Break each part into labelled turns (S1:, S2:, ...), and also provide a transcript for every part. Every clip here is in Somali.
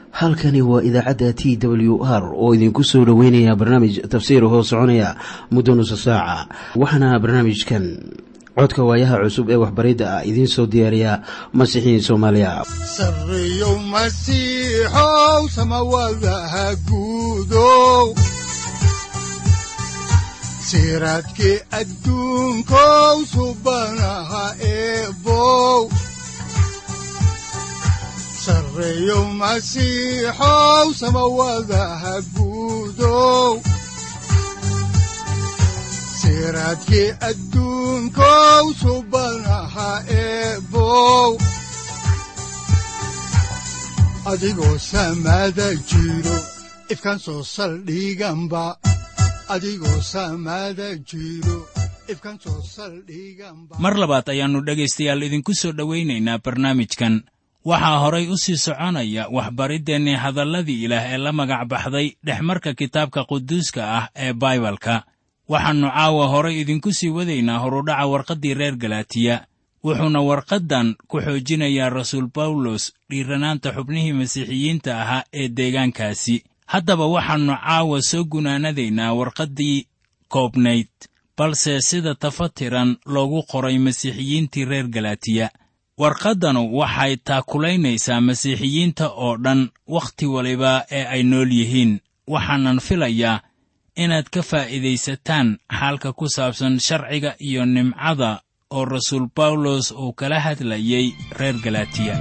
S1: halkani waa idaacadda t w r oo idinku soo dhoweynaya barnaamij tafsiir hoo soconaya muddo nusa saaca waxaana barnaamijkan codka waayaha cusub ee waxbaridda ah idiin soo diyaariya masiixiin soomaaliya
S2: sareyow masiixow samawadaha guudow siraadkii adduunkow subanaha eebow sareyow masiixow samawadaha guudow siraadkii adduunkow subanaha eebow adigoo samaada jiro ifkan soo saldhiganba adigoo samaada jiro ifkan soo saldhiganba
S3: mar labaad ayaannu dhegaystayaal idinku soo dhowaynaynaa barnaamijkan waxaa horay u sii soconaya waxbariddeenni hadalladii ilaah ee la magac baxday dhexmarka kitaabka quduuska ah ee baibalka waxaannu caawa horay idinku sii wadaynaa horudhaca warqaddii reer galaatiya wuxuuna warqaddan ku xoojinayaa rasuul bawlos dhiiranaanta xubnihii masiixiyiinta ahaa ee deegaankaasi haddaba waxaannu caawa soo gunaanadaynaa warqaddii koobnayd balse sida tafatiran loogu qoray masiixiyiintii reer galaatiya warqaddanu waxay taakulaynaysaa masiixiyiinta oo dhan wakhti waliba ee ay nool yihiin waxaanan filayaa inaad ka faa'iidaysataan xaalka ku saabsan sharciga iyo nimcada oo rasuul bawlos uu kala hadlayay reer galaatiya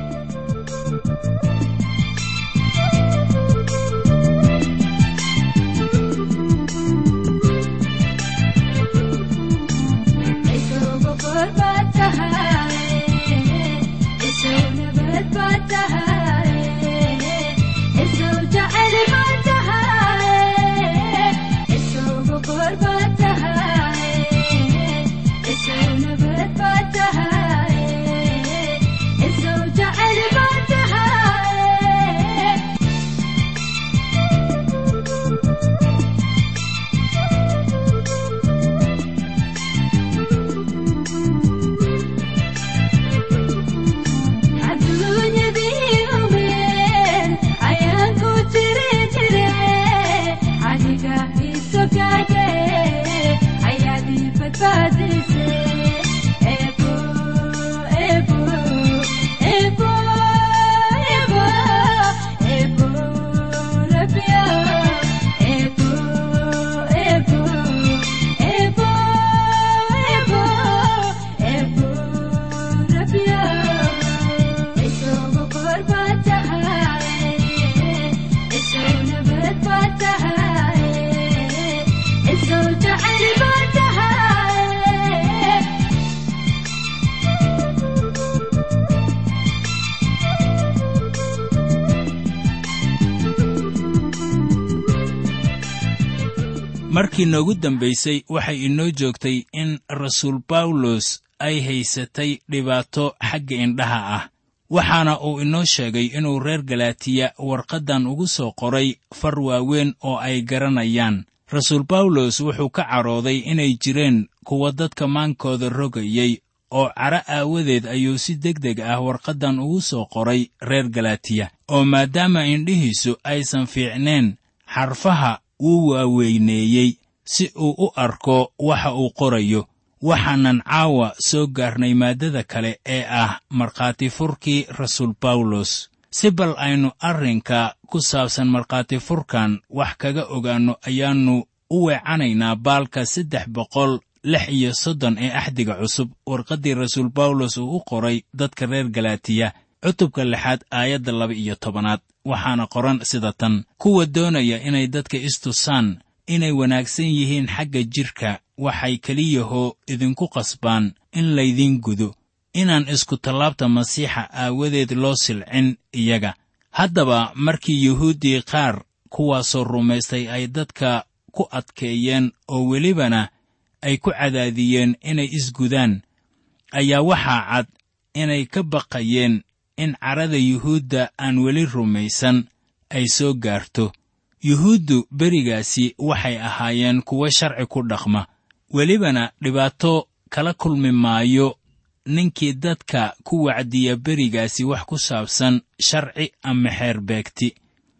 S3: markii noogu dambaysay waxay inoo joogtay in rasuul bawlos ay haysatay dhibaato xagga indhaha ah waxaana uu inoo sheegay inuu reer galaatiya warqaddan ugu soo qoray far waaweyn oo ay garanayaan rasuul bawlos wuxuu ka cadhooday inay jireen kuwa dadka maankooda rogayay oo cadho aawadeed ayuu si deg deg ah warqaddan ugu soo qoray reer galaatiya oo maadaama indhihiisu aysan fiicneen xarfaha wuu waaweyneeyey si uu u arko waxa uu qorayo waxaanan caawa soo gaarnay maaddada kale ee ah markhaati furkii rasuul bawlos si bal aynu arrinka ku saabsan markhaati furkan wax kaga ogaanno ayaannu u weecanaynaa baalka saddex boqol lix iyo soddon ee axdiga cusub warqaddii rasuul bawlos uu u qoray dadka reer galaatiya cutubka lixaad aayadda laba iyo tobanaad waxaana qoran sida tan kuwa doonaya inay dadka istusaan inay wanaagsan yihiin xagga jidhka waxay keliyahoo idinku qasbaan in laydiin gudo inaan iskutallaabta masiixa aawadeed loo silcin iyaga haddaba markii yuhuuddii qaar kuwaasoo rumaystay ay dadka ku adkeeyeen oo welibana ay ku cadaadiyeen inay isgudaan ayaa waxaa cad inay ka baqayeen in cadhada yuhuudda aan weli rumaysan ay soo gaarto yuhuuddu berigaasi waxay ahaayeen kuwo sharci ku dhaqma welibana dhibaato kala kulmi maayo ninkii dadka ku wacdiya berigaasi wax ku saabsan sharci ama xeer beegti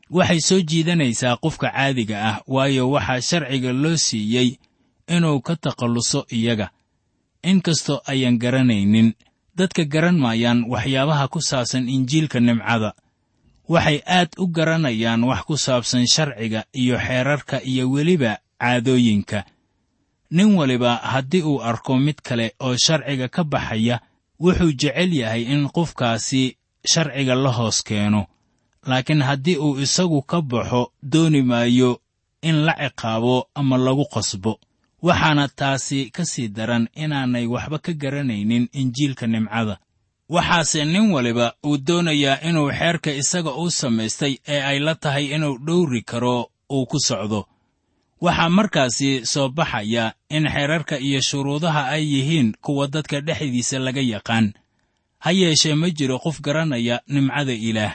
S3: waxay soo jiidanaysaa qofka caadiga ah waayo waxaa sharciga loo siiyey inuu ka takhalluso iyaga inkastoo ayaan garanaynin dadka garan maayaan waxyaabaha ku saabsan injiilka nimcada waxay aad u garanayaan wax ku saabsan sharciga iyo xeerarka iyo weliba caadooyinka nin waliba haddii uu arko mid kale oo sharciga ka baxaya wuxuu jecel yahay in qofkaasi sharciga la hoos keeno laakiin haddii uu isagu ka baxo dooni maayo in la ciqaabo ama lagu qasbo waxaana taasi ka sii daran inaanay waxba ka garanaynin injiilka nimcada waxaase nin waliba uu doonayaa inuu xeerka isaga u samaystay ee ay la tahay inuu dhowri karo uu ku socdo waxaa markaasi soo baxaya in xeerarka iyo shuruudaha ay yihiin kuwa dadka dhexdiisa laga yaqaan ha yeeshee ma jiro qof garanaya nimcada ilaah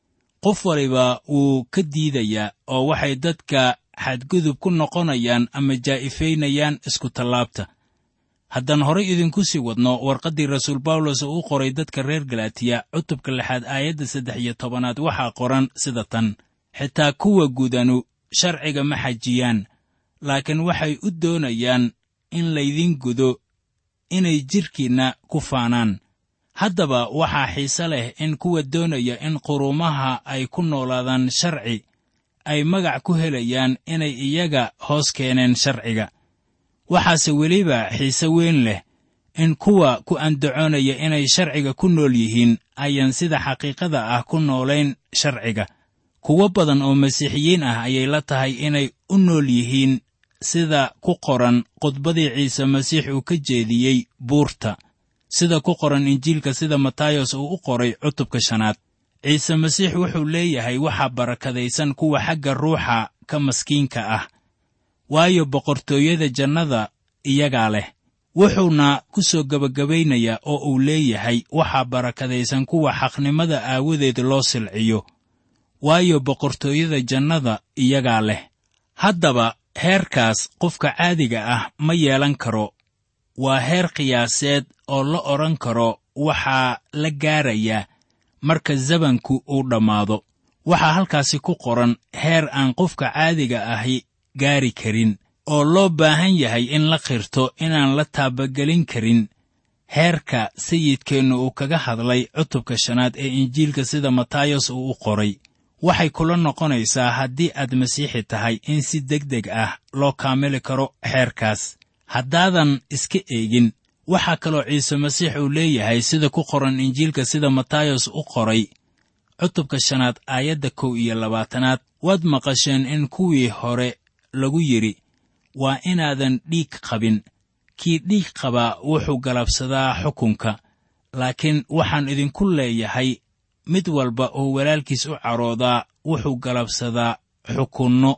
S3: qof waliba wuu ka diidayaa oo waxay dadka xadgudub ku noqonayaan ama jaa'ifaynayaan iskutallaabta haddaan horay idinku sii wadno warqaddii rasuul bawlos oo u qoray dadka reer galatiya cutubka lixaad aayadda saddex iyo tobanaad waxaa qoran sida tan xitaa kuwa gudanu sharciga ma xajiyaan laakiin waxay u doonayaan in laydin gudo inay jidhkiinna ku faanaan haddaba waxaa xiise leh in kuwa doonaya in quruumaha ay ku noolaadaan sharci ay magac ku helayaan inay iyaga hoos keeneen sharciga waxaase weliba xiise weyn leh in kuwa ku andacoonaya inay sharciga ku nool yihiin ayaan sida xaqiiqada ah ku noolayn sharciga kuwo badan oo masiixiyiin ah ayay la tahay inay u nool yihiin sida ku qoran khudbadii ciise masiix uu ka jeediyey buurta sida ku qoran injiilka sida matayos uu u qoray cutubka shanaad ciise masiix wuxuu leeyahay waxaa barakadaysan kuwa xagga ruuxa ka maskiinka ah waayo boqortooyada jannada iyagaa leh wuxuuna ku soo gebagabaynayaa oo uu leeyahay waxaa barakadaysan kuwa xaqnimada aawadeed loo silciyo waayo boqortooyada jannada iyagaa leh haddaba heerkaas qofka caadiga ah ma yeelan karo waa heer qiyaaseed oo la odhan karo waxaa la gaarayaa marka zabanku uu dhammaado waxaa halkaasi ku qoran heer aan qofka caadiga ahi gaari karin oo loo baahan yahay in la qirto inaan la taabagelin karin heerka sayidkeennu uu kaga hadlay cutubka shanaad ee injiilka sida matayos uu u qoray waxay kula noqonaysaa haddii aad masiixi tahay in si deg deg ah loo kaamili karo xeerkaas haddaadan iska eegin waxaa kaloo ciise masiix uu leeyahay sida ku qoran injiilka sida matayos u qoray cutubka shanaad aayadda kow iyo labaatanaad waad maqasheen in kuwii hore lagu yidhi waa inaadan dhiig qabin kii dhiig qabaa wuxuu galabsadaa xukunka laakiin waxaan idinku leeyahay mid walba oo walaalkiis u caroodaa wuxuu galabsadaa xukunno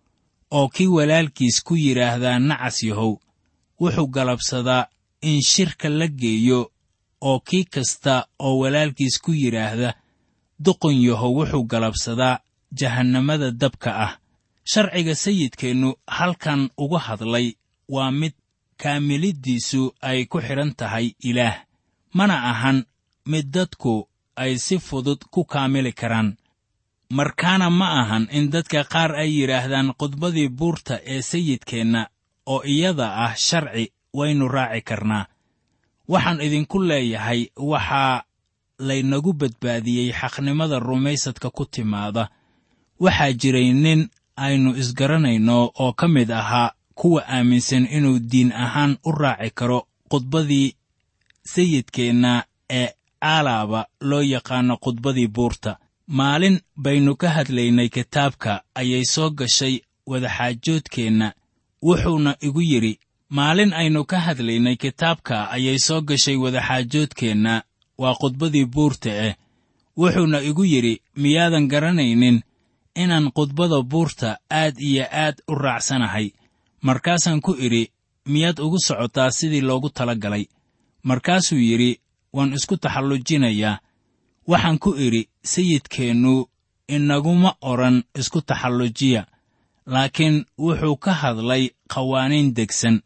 S3: oo kii walaalkiis ku yidhaahdaa nacas yahow wuxuu galabsadaa in shirka la geeyo oo kii kasta oo walaalkiis ku yidhaahda duqon yahow wuxuu galabsadaa jahannamada dabka ah sharciga sayidkeennu halkan uga hadlay waa mid kaamiliddiisu ay ku xidhan tahay ilaah mana ahan mid dadku ay si fudud ku kaamili karaan markaana ma ahan in dadka qaar ay yidhaahdaan khudbadii buurta ee sayidkeenna oo iyada ah sharci waynu raaci karnaa waxaan idinku leeyahay waxaa laynagu badbaadiyey xaqnimada rumaysadka ku timaada waxaa jiray nin aynu isgaranayno oo ka mid ahaa kuwa aaminsan inuu diin ahaan u raaci karo khudbadii sayidkeenna ee aalaaba loo yaqaano khudbadii buurta maalin baynu ka hadlaynay kitaabka ayay soo gashay wadaxaajoodkeenna wuxuuna igu yidhi maalin aynu ka hadlaynay kitaabka ayay soo gashay wadaxaajoodkeenna waa khudbadii buurta eh wuxuuna igu yidhi miyaadan garanaynin inaan khudbada buurta aad iyo aad u raacsanahay markaasaan ku idhi miyaad ugu socotaa sidii loogu tala galay markaasuu yidhi waan isku taxallujinayaa waxaan ku idhi sayidkeennu inaguma odhan isku taxallujiya laakiin wuxuu ka hadlay qawaaniin degsan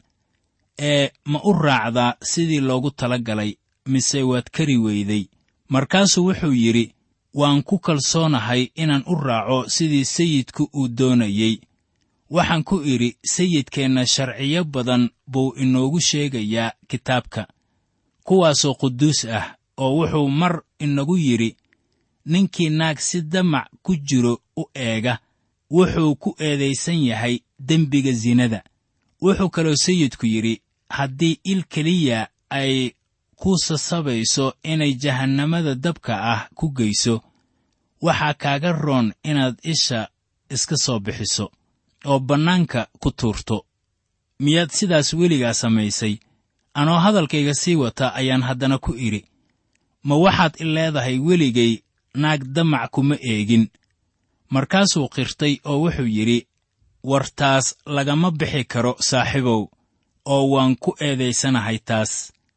S3: ee ma u raacdaa sidii loogu tala galay mise waad kari weyday markaasuu wuxuu yidhi waan ku kalsoonahay inaan u raaco sidii sayidku uu doonayey waxaan ku idhi sayidkeenna sharciyo badan buu inoogu sheegayaa kitaabka kuwaasoo quduus ah oo wuxuu mar inagu yidhi ninkii naag si damac ku jiro u eega wuxuu ku eedaysan yahay dembiga sinada wuxuu kaloo sayidku yidhi haddii il keliya ay ku sasabayso inay jahannamada dabka ah ku geyso waxaa kaaga roon inaad isha iska soo bixiso oo bannaanka ku tuurto miyaad sidaas weligaa samaysay anoo hadalkayga sii wata ayaan haddana ku idhi ma waxaad i leedahay weligay naag damac kuma eegin markaasuu qirtay oo wuxuu yidhi war taas lagama bixi karo saaxiibow oo waan ku eedaysanahay taas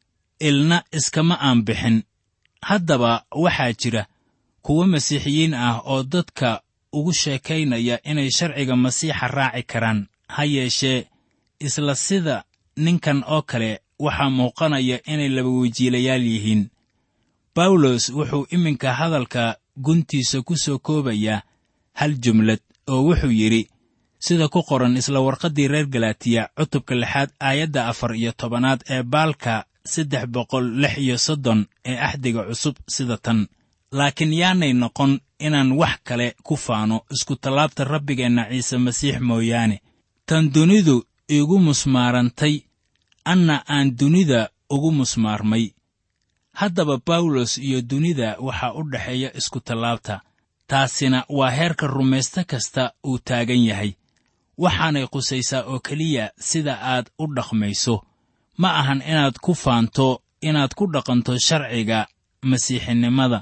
S3: ilna iskama aan bixin haddaba waxaa jira kuwo masiixiyiin ah oo dadka ugu sheekaynaya inay sharciga masiixa raaci karaan ha yeeshee isla sida ninkan oo kale waxaa muuqanaya inay laba wejiilayaal yihiin bawlos wuxuu iminka hadalka guntiisa ku soo koobayaa hal jumlad oo wuxuu yidhi sida ku qoran isla warqaddii reer galaatiya cutubka lixaad aayadda afar iyo tobanaad ee baalka saddex boqol lix iyo soddon ee axdiga cusub sida tan laakiin yaanay noqon inaan wax kale ku faano iskutallaabta rabbigeenna ciise masiix mooyaane tan dunidu iigu musmaarantay anna aan dunida ugu musmaarmay haddaba bawlos iyo dunida waxaa u dhexeeya iskutallaabta taasina waa heerka rumayste kasta uu taagan yahay waxaanay qusaysaa oo keliya sida aad u dhaqmayso ma ahan inaad ku faanto inaad ku dhaqanto sharciga masiixinimada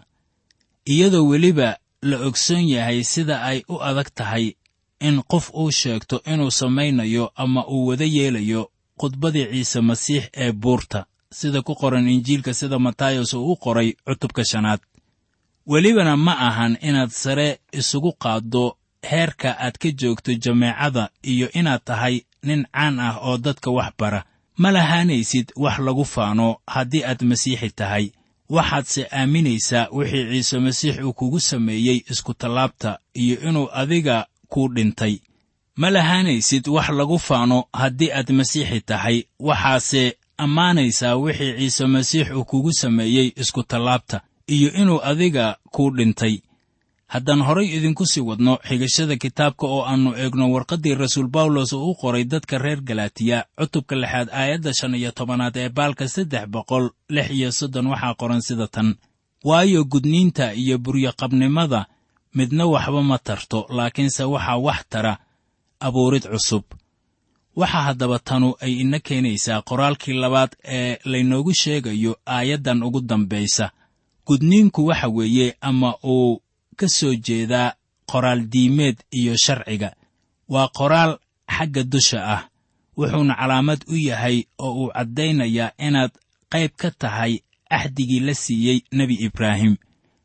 S3: iyadoo weliba la ogsoon yahay sida ay u adag tahay in qof uu sheegto inuu samaynayo ama uu wada yeelayo khudbadii ciise masiix ee buurta sida ku qoran injiilka sida matayos uu u qoray cutubka shanaad welibana ma ahan inaad sare isugu qaaddo heerka aad ka joogto jameecada iyo inaad tahay nin caan ah oo dadka wax bara ma lahaanaysid wax lagu faano haddii aad masiixi tahay waxaadse aaminaysaa wixii ciise masiix uu kugu sameeyey iskutallaabta iyo inuu adiga kuu dhintay ma lahaanaysid wax lagu faano haddii aad masiixi tahay waxaase ammaanaysaa wixii ciise masiix uu kugu sameeyey iskutallaabta iyo inuu adiga kuu dhintay haddaan horay idinku sii wadno xigashada kitaabka oo aannu eegno warqaddii rasuul bawlos uu u qoray dadka reer galaatiya cutubka lixaad aayadda shan iyo tobanaad ee baalka saddex boqol lix iyo soddon waxaa qoran sida tan waayo gudniinta iyo buryoqabnimada midna waxba ma tarto laakiinse waxaa wax tara abuurid cusub waxaa haddaba tanu ay ina keenaysaa qoraalkii labaad ee laynoogu sheegayo aayaddan ugu dambaysa gudniinku waxa weeye ama uu ka soo jeedaa qoraal diimeed iyo sharciga waa qoraal xagga dusha ah wuxuuna calaamad u yahay oo uu caddaynayaa inaad qayb ka tahay axdigii la siiyey nebi ibraahim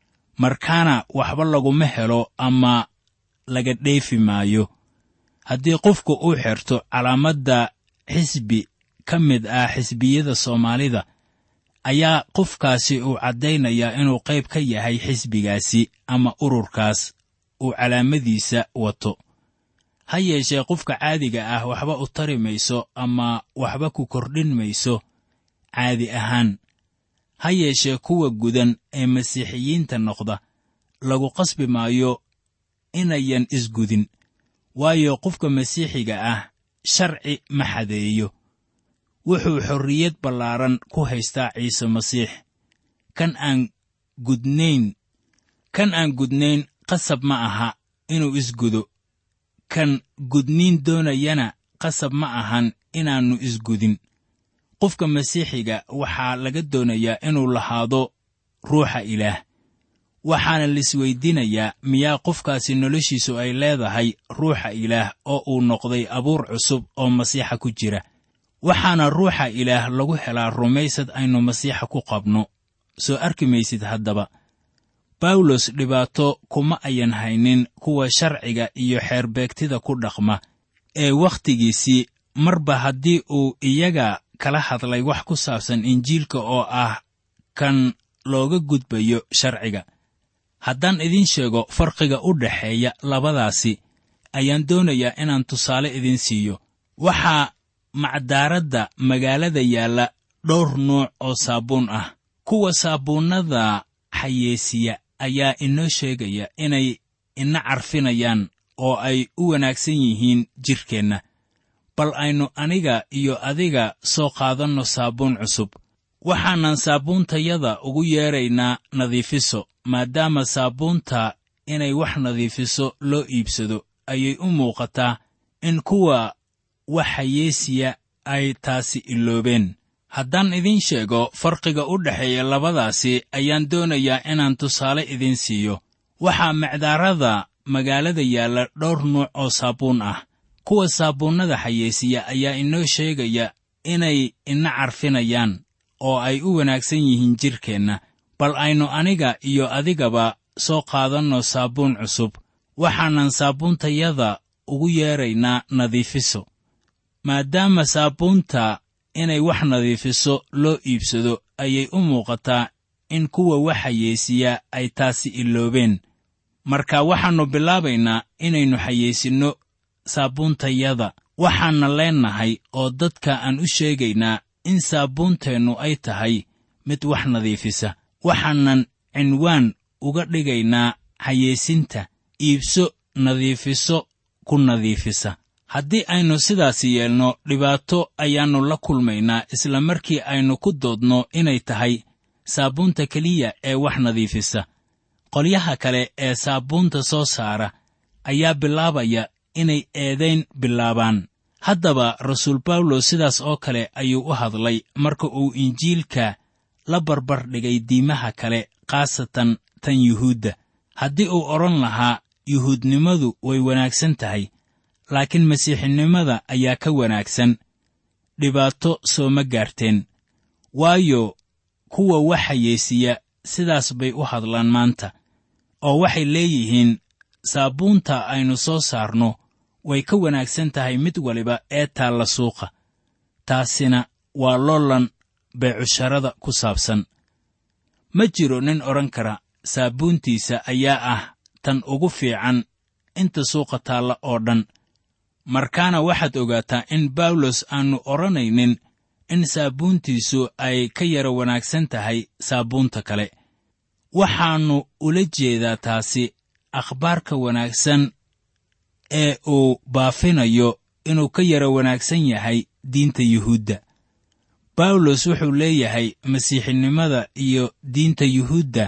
S3: markaana waxba laguma helo ama laga dheefi maayo haddii qofku uu xirto calaamadda xisbi ka mid ah xisbiyada soomaalida ayaa qofkaasi uu caddaynayaa inuu qayb ka yahay xisbigaasi ama ururkaas uu calaamadiisa wato ha yeeshee qofka caadiga ah waxba u tari mayso ama waxba ku kordhin mayso caadi ahaan ha yeeshee kuwa gudan ee masiixiyiinta noqda lagu qasbi maayo inayan isgudin waayo qofka masiixiga ah sharci ma xadeeyo wuxuu xorriyad ballaaran ku haystaa ciise masiix kan aan gudnayn kan aan gudnayn qasab ma aha inuu isgudo kan gudniin doonayana qasab ma ahan inaannu isgudin qofka masiixiga waxaa laga doonayaa inuu lahaado ruuxa ilaah waxaana laisweydiinayaa miyaa qofkaasi noloshiisu ay leedahay ruuxa ilaah oo uu noqday abuur cusub oo masiixa ku jira waxaana ruuxa ilaah lagu helaa rumaysad aynu masiixa ku qabno soo arki maysid haddaba bawlos dhibaato kuma ayan haynin kuwa sharciga iyo xeerbeegtida ku dhaqma ee wakhtigiisii marba haddii uu iyaga kala hadlay wax ku saabsan injiilka oo ah kan looga gudbayo sharciga haddaan idiin sheego farqiga u dhexeeya labadaasi ayaan doonayaa inaan tusaale idiin siiyo waxaa macdaaradda magaalada yaalla dhowr nuuc oo saabuun ah kuwa saabuunnada xayeesiya ayaa inoo sheegaya inay ina carfinayaan oo ay u wanaagsan yihiin jidhkeenna bal aynu aniga iyo adiga soo qaadanno saabuun cusub waxaanan saabuuntayada ugu yeedraynaa nadiifiso maadaama saabuunta inay wax nadiifiso loo iibsado ayay u muuqataa in kuwa wax xayeesiya ay taasi iloobeen haddaan idiin sheego farqiga u dhexeeya labadaasi ayaan doonayaa inaan tusaale idiin siiyo waxaa macdaarada magaalada yaalla dhowr nuuc oo saabuun ah kuwa saabuunnada xayeesiya ayaa inoo sheegaya inay ina carfinayaan oo ay u wanaagsan yihiin jidhkeenna bal aynu aniga iyo adigaba soo qaadanno saabuun cusub waxaanan saabuuntayada ugu yeedraynaa nadiifiso maadaama saabuunta inay wax nadiifiso loo iibsado ayay u muuqataa in kuwa wax xayeesiya ay taasi iloobeen marka waxaannu bilaabaynaa inaynu xayeysinno saabuuntayada waxaanna leennahay oo dadka aan u sheegaynaa in saabuunteennu ay tahay mid wax nadiifisa waxaanan cinwaan uga dhigaynaa xayeysinta iibso nadiifiso ku nadiifisa haddii aynu sidaasi yeelno dhibaato ayaannu la kulmaynaa isla markii aynu ku doodno inay tahay saabuunta keliya ee wax nadiifisa qolyaha kale ee saabuunta soo saara ayaa bilaabaya inay eedayn bilaabaan haddaba rasuul bawlos sidaas oo kale ayuu u hadlay marka uu injiilka la barbar dhigay diimaha kale khaasatan tan yuhuudda haddii uu odhan lahaa yuhuudnimadu way wanaagsan tahay laakiin masiixinimada ayaa ka wanaagsan dhibaato sooma gaarteen waayo kuwa wax xayeesiya sidaas bay u hadlaan maanta oo waxay leeyihiin saabuunta aynu soo saarno way ka wanaagsan tahay mid waliba ee taalla suuqa taasina waa loolan beecusharada ku saabsan ma jiro nin odhan kara saabuuntiisa ayaa ah tan ugu fiican inta suuqa taalla oo dhan markaana waxaad ogaataa in bawlos aannu odhanaynin in saabuuntiisu ay ka yara wanaagsan tahay saabuunta kale waxaannu ula jeedaa taasi akhbaarka wanaagsan ee uu baafinayo inuu ka yara wanaagsan yahay diinta yuhuudda bawlos wuxuu leeyahay masiixinimada iyo diinta yuhuudda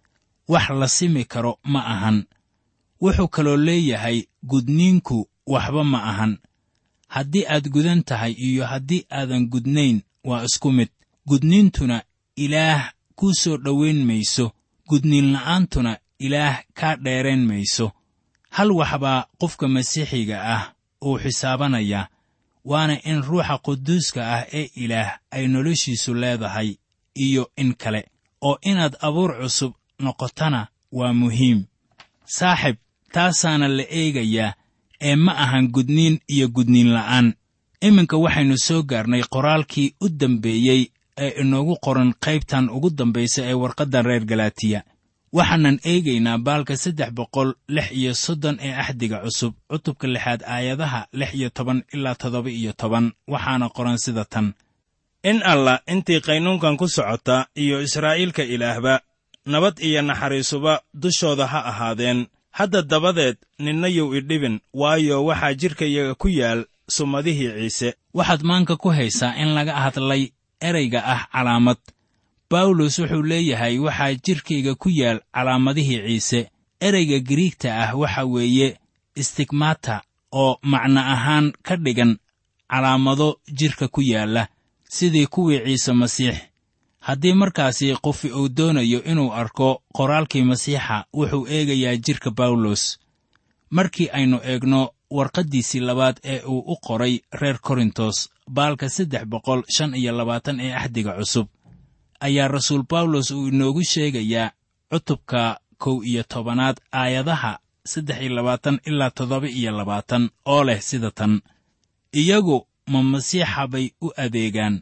S3: wax la simi karo ma ahan wuxuu kaloo leeyahay gudniinku waxba ma ahan haddii aad gudan tahay iyo haddii aadan gudnayn waa isku mid gudniintuna ilaah kuu soo dhowayn mayso gudniinla'aantuna ilaah kaa dheerayn mayso hal waxbaa qofka masiixiga ah uu xisaabanayaa waana in ruuxa quduuska ah ee ilaah ay noloshiisu leedahay iyo in kale oo inaad abuur cusub noqotana waa muhiim saaxib taasaana la eegayaa ee ma ahan gudniin iyo gudniin la'aan iminka waxaynu soo gaarnay qoraalkii u dambeeyey ee inoogu qoran qaybtan ugu dambaysa ee warqaddan reer galaatiya waxaanan eegaynaa baalka saddex boqol lix iyo soddon ee axdiga cusub cutubka lixaad aayadaha lix iyo toban ilaa toddoba iyo toban waxaana qoran sida tan
S4: in allah intii qaynuunkan ku socota iyo israa'iilka ilaahba nabad iyo naxariisuba dushooda ha ahaadeen hadda dabadeed ninna yow idhibin waayo waxaa jidhkayaga ku yaal sumadihii ciise
S3: waxaad maanka ku haysaa in laga hadlay erayga ah calaamad bawlos wuxuu leeyahay waxaa jidhkayga ku yaal calaamadihii ciise ereyga giriigta ah waxa weeye istigmata oo macno ahaan ka dhigan calaamado jidhka ku yaalla sidii kuwii ciise masiix haddii markaasi qofi uu doonayo inuu arko qoraalkii masiixa wuxuu eegayaa jidhka bawlos markii aynu eegno warqaddiisii labaad ee uu u qoray reer korintos baalka saddex boqol shan iyo labaatan ee axdiga cusub ayaa rasuul bawlos uu inoogu sheegayaa cutubka kow iyo tobanaad aayadaha saddex iyo labaatan ilaa toddoba iyo labaatan oo leh sida tan iyagu ma masiixa bay u adeegaan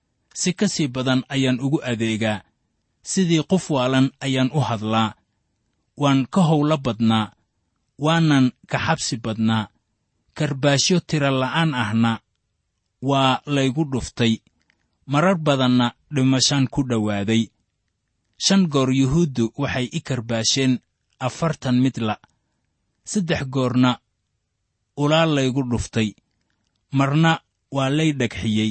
S3: si ka sii badan ayaan ugu adeegaa sidii qof waalan ayaan u hadlaa waan ka howlo badnaa waanan ka xabsi badnaa karbaashyo tira la'aan ahna waa laygu dhuftay marar badanna dhimashaan ku dhowaaday shan goor yuhuuddu waxay i karbaasheen afartan midla saddex goorna ulaa laygu dhuftay marna waa lay dhagxiyey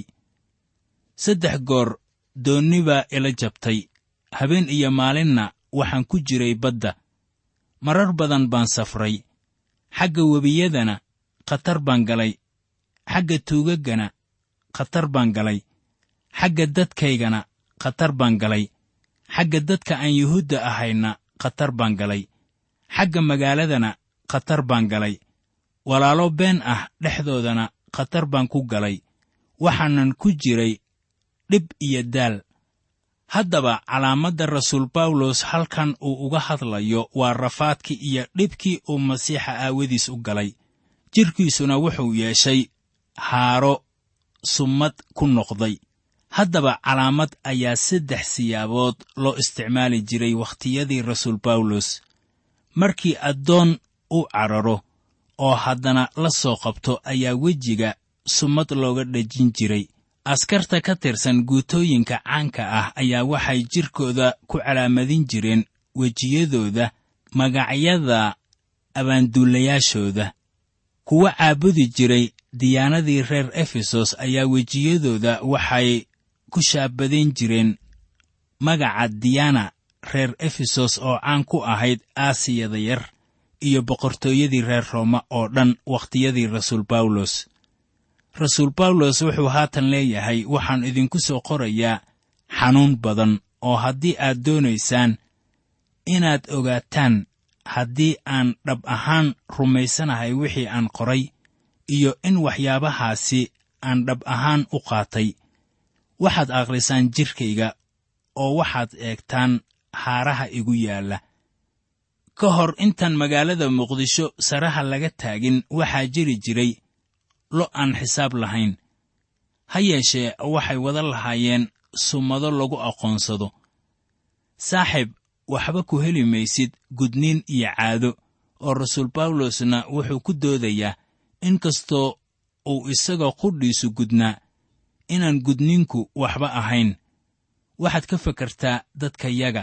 S3: saddex goor doonni baa ila jabtay habeen iyo maalinna waxaan ku jiray badda marar badan baan safray xagga webiyadana khatar baan galay xagga tuugaggana khatar baan galay xagga dadkaygana khatar baan galay xagga dadka aan yuhuudda ahayna khatar baan galay xagga magaaladana khatar baan galay walaalo been ah dhexdoodana khatar baan ku galay waxaanan ku jiray dhib iyo daal haddaba calaamadda rasuul bawlos halkan uu uga hadlayo waa rafaadkii iyo dhibkii uu masiixa aawadiis u galay jidhkiisuna wuxuu yeeshay haaro summad ku noqday haddaba calaamad ayaa saddex siyaabood loo isticmaali jiray wakhtiyadii rasuul bawlos markii addoon u cararo oo haddana la soo qabto ayaa wejiga summad looga dhejin jiray askarta ka tirsan guutooyinka caanka ah ayaa waxay jidhkooda ku calaamadin jireen wejiyadooda magacyada abaanduulayaashooda kuwa caabudi jiray diyaanadii reer efesos ayaa wejiyadooda waxay ku shaabadayn jireen magaca diyana reer efesos oo caan ku ahayd aasiyada yar iyo boqortooyadii reer rooma oo dhan wakhtiyadii rasuul bawlos rasuul bawlos wuxuu haatan leeyahay waxaan idinku soo qorayaa xanuun badan oo haddii aad doonaysaan inaad ogaataan haddii aan dhab ahaan rumaysanahay wixii aan qoray iyo in waxyaabahaasi aan dhab ahaan u qaatay waxaad akhrisaan jidhkayga oo waxaad eegtaan haaraha igu yaalla ka hor intaan magaalada muqdisho saraha laga taagin waxaa jiri jiray lo' aan xisaab lahayn ha yeeshee waxay wada lahaayeen summado lagu aqoonsado saaxib waxba ku heli maysid gudniin iyo caado oo rasuul bawlosna wuxuu ku doodayaa in kastoo uu isagoo qudhiisu gudnaa inaan gudniinku waxba ahayn waxaad ka fakartaa dadkayaga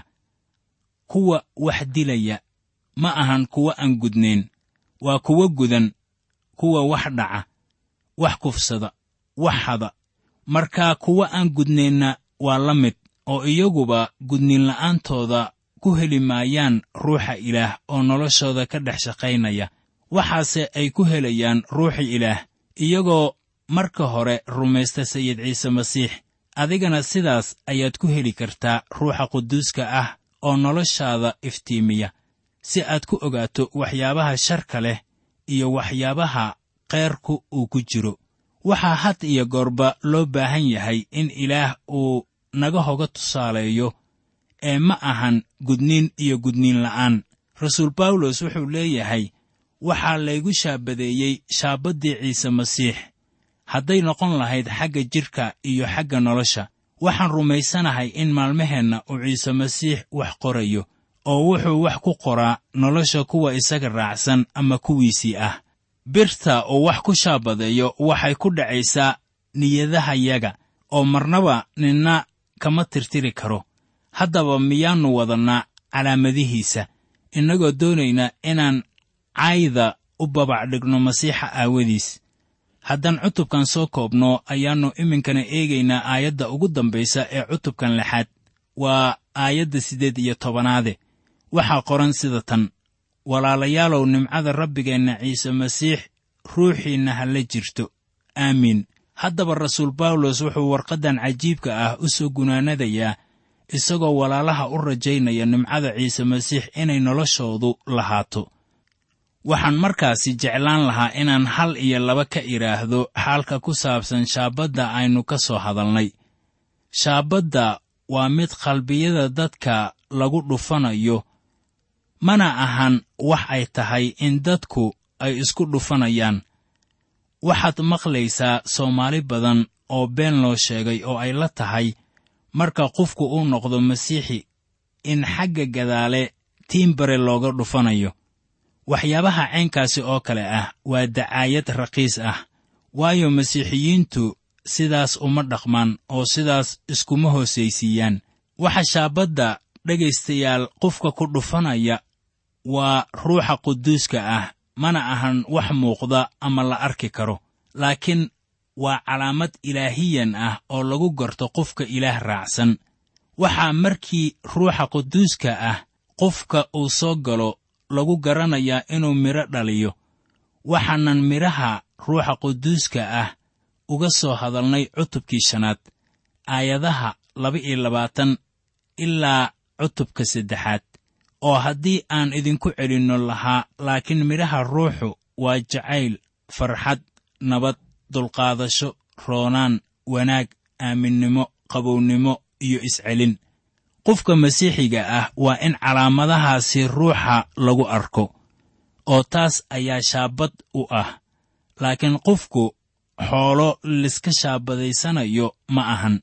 S3: kuwa wax dilaya ma ahan kuwa aan gudnayn waa kuwa gudan kuwa wax dhaca wax kufsada wax hada markaa kuwa aan gudnaynna waa la mid oo iyaguba gudniinla'aantooda ku heli maayaan ruuxa ilaah oo noloshooda ka dhex shaqaynaya waxaase ay ku helayaan ruuxa ilaah iyagoo marka hore rumaysta sayid ciise masiix adigana sidaas ayaad ku heli kartaa ruuxa quduuska ah oo noloshaada iftiimiya si aad ku ogaato waxyaabaha sharka leh iyo waxyaabaha keyrku uu ku jiro waxaa had iyo goorba loo baahan yahay in ilaah uu naga hoga tusaaleeyo ee ma ahan gudniin iyo gudniin la'aan rasuul bawlos wuxuu leeyahay waxaa laygu shaabadeeyey shaabaddii ciise masiix hadday noqon lahayd xagga jidhka iyo xagga nolosha waxaan rumaysanahay in maalmaheenna uu ciise masiix wax qorayo oo wuxuu wax ku qoraa nolosha kuwa isaga raacsan ama kuwiisii ah birta uu wax ku shaabadeeyo waxay ku dhacaysaa niyadahayaga oo marnaba ninna kama tirtiri karo haddaba miyaannu wadannaa calaamadihiisa innagoo doonayna inaan cayda u babac dhigno masiixa aawadiis haddaan cutubkan soo koobno ayaannu iminkana eegaynaa aayadda ugu dambaysa ee cutubkan lixaad waa aayadda siddeed iyo tobanaade waxaa qoran sida tan walaalayaalow nimcada rabbigeenna ciise masiix ruuxiinna ha la jirto aamiin haddaba rasuul bawlos wuxuu warqaddan cajiibka ah u soo gunaanadayaa isagoo walaalaha u rajaynaya nimcada ciise masiix inay noloshoodu lahaato waxaan markaasi jeclaan lahaa inaan hal iyo laba ka idhaahdo xaalka ku saabsan shaabadda aynu ka soo hadalnay shaabadda waa mid qalbiyada dadka lagu dhufanayo mana ahan wax ay tahay in dadku ay isku dhufanayaan waxaad maqlaysaa soomaali badan oo been loo sheegay oo ay la tahay marka qofku uu noqdo masiixi in xagga gadaale tiimbare looga dhufanayo waxyaabaha caynkaasi oo kale ah waa dacaayad raqiis ah waayo masiixiyiintu sidaas uma dhaqmaan oo sidaas iskuma hoosaysiiyaan waxa shaabadda dhegaystayaal qofka ku dhufanaya waa ruuxa quduuska ah mana ahan wax muuqda ama la arki karo laakiin waa calaamad ilaahiyan ah oo lagu garto qofka ilaah raacsan waxaa markii ruuxa quduuska ah qofka uu soo galo lagu garanayaa inuu midho dhaliyo waxaanan midhaha ruuxa quduuska ah uga soo hadalnay cutubkii shanaad aayadaha laba-iyo labaatan ilaa cutubka saddexaad oo haddii aan idinku celinno lahaa laakiin midhaha ruuxu waa jacayl farxad nabad dulqaadasho roonaan wanaag aaminnimo qabownimo iyo iscelin qofka masiixiga ah waa in calaamadahaasi ruuxa lagu arko oo taas ayaa shaabad u ah laakiin qofku xoolo liska shaabadaysanayo ma ahan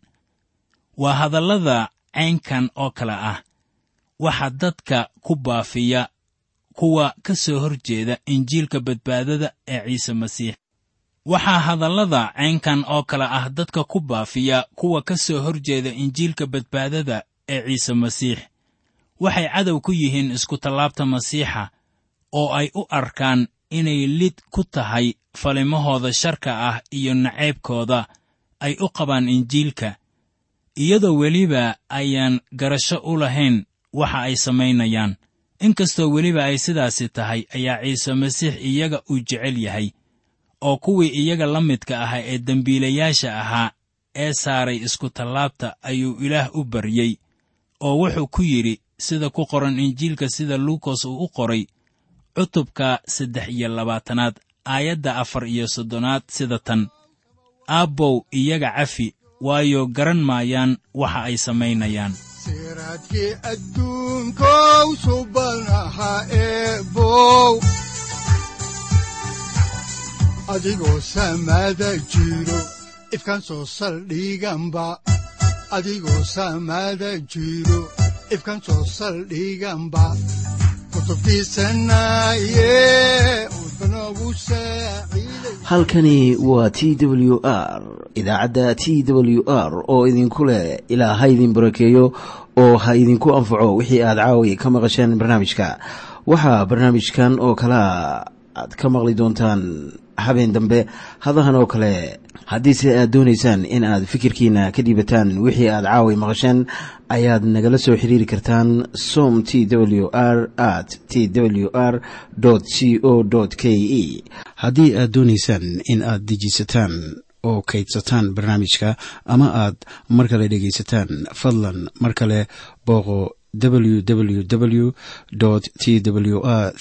S3: waa hadallada caynkan oo kale ah waxa dadka ku baafiya kuwa ka soo hor jeeda injiilka badbaadada ee ciise masiix waxaa hadallada caynkan oo kale ah dadka ku baafiya kuwa ka soo hor jeeda injiilka badbaadada ee ciise masiix waxay cadow ku yihiin iskutallaabta masiixa oo ay u arkaan inay lid ku tahay falimahooda sharka ah iyo naceybkooda ay u qabaan injiilka iyadoo weliba ayaan garasho u lahayn waxa ay samaynayaan inkastoo weliba ay sidaasi tahay ayaa ciise masiix iyaga uu jecel yahay oo kuwii iyaga la midka ahaa ee dembiilayaasha ahaa ee saaray iskutallaabta ayuu ilaah u baryey oo wuxuu ku yidhi sida ku qoran injiilka sida luukos uu u qoray cutubka saddex iyo labaatanaad aayadda afar iyo soddonaad sida tan aabbow iyaga cafi waayo garan maayaan waxa ay samaynayaan
S2: siraadkii adduunkow subanaha eebow adigoo samaada jiro ifkan soo saldhiganba adigoo samaada jiro ifkan soo saldhiganba
S1: halkani waa t w r idaacadda t w r oo idinku leh ilaa ha idin barakeeyo oo ha idinku anfaco wixii aad caawi ka maqasheen barnaamijka waxaa barnaamijkan oo kalaa aad ka maqli doontaan habeen dambe hadahan oo kale haddiise aad doonaysaan in aad fikirkiina ka dhiibataan wixii aad caawi maqasheen ayaad nagala soo xiriiri kartaan som t w r at t w r c o k e haddii aad doonaysaan in aad dejiisataan oo kaydsataan barnaamijka ama aad mar kale dhegaysataan fadlan mar kale booqo www t w r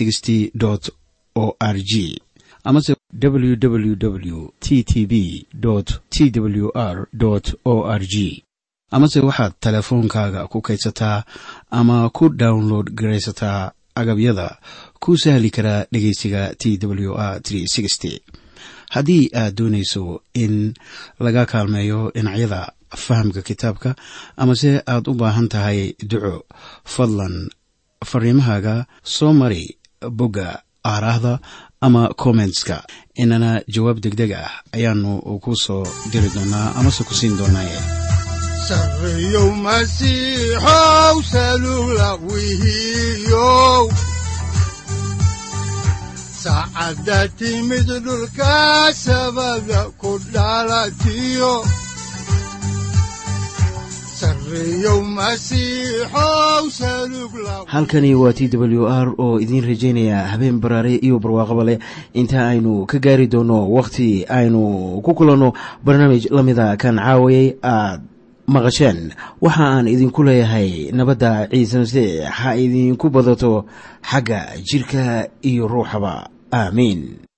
S1: o r g amase www t t b t w r o r g amase waxaad teleefoonkaaga ku kaydsataa ama ku download garaysataa agabyada ku sahli karaa dhegeysiga t w r haddii aad doonayso in laga kaalmeeyo dhinacyada fahamka kitaabka amase aad u baahan tahay duco fadlan fariimahaaga soo mari bogga aaraahda ama kommentska inana jawaab degdeg ah ayaanu ku soo diri doonaa amase ku siin doonaaye
S2: sareyow masiixow salula wihiyow saacadda timid dhulka sabada ku dhalatiyo
S1: halkani waa t w r oo idiin rajaynaya habeen baraare iyo barwaaqaba leh inta aynu ka gaari doono wakhti aynu ku kulanno barnaamij la mida kan caawayay aad maqasheen waxa aan idinku leeyahay nabadda ciise masiix ha idinku badato xagga jidhka iyo ruuxaba aamiin